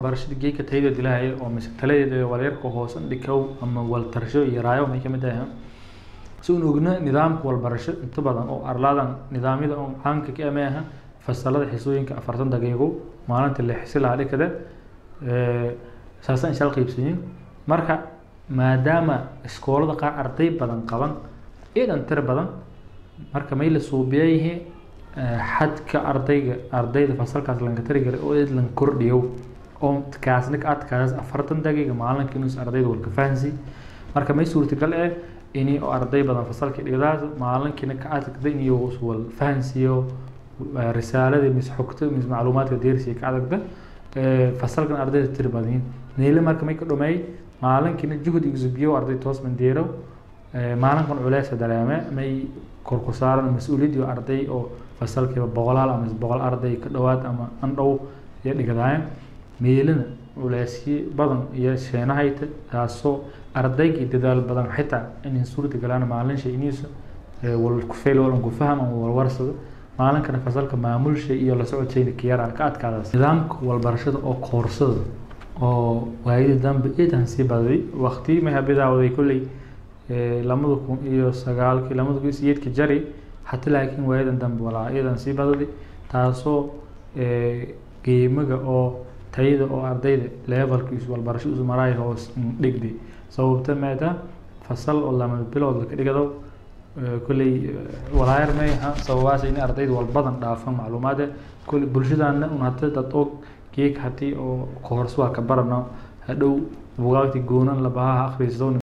barashada geedka tayada dilaahay oo mise taladeeda walyarka hoos dhikow ama waltarsho iyo raayo may kamid ahay si uun ogna nidaamka walbarasho inta badan oo arladan nidaamyada oo caanka ka ama aha fasalada xisooyinka afartan daqiiqo maalinta la xisi lahaa dhikada saasaan ishal qaybsanyin marka maadaama iskoolada qaar arday badan qaban iidan tira badan marka may la suubiyayihi xadka ardayga ardayda fasalkaas lanka tiri garay oo id lan kordhiyo oo kaasna ka adkaas afartan daqiiqa maalinka inuus ardayda walka fahansi marka may suurtagal eh ini oo arday badan fasalka dhigdaas maalinkiina ka adagda inuu wal fahansiyo risaalada mis xogta mis macluumaadka deersiga ka adagda fasalkan ardayda tiri badan neyle marka may ka dhumay maalinkiina juhud igsubiyo arday toos mandeero maalinkan culeesa dareeme may korku saaran mas-uuliyadii arday oo fasalkiiba boqolaal ama boqol arday ka dhowaad ama andhow iyo dhigdaayan meelina culeesyo badan iyo sheenahayta taasoo ardaygii dadaal badan xitaa inay suurta galaan maalin shay iniisa walkufeel walan ku faham ama walwarsado maalinkana fasalka maamulsha iyo la socodshayna kiyara ka adkaadaas nidaamka walbarashada oo koorsada oo waayadii dambe iidan sii badaday waqti may habidaawaday kolley lamada kun iyo sagaalkii lamada kun iyo sideedkii jari hata laakiin waayadan dambe walaa iidan sii badaday taasoo qiimaga oo tayada oo ardayda levelka isu walbarasho isu maraay hoos dhigday sababta maada fasal oo lama bilood laka dhigado kolley walaayar may aha sababaas in ardayda walbadan dhaafan macluumaade kolley bulshadana un hata dad og geek hatii oo koors waa ka barano hadhow bugaagti goonan labaha akhristo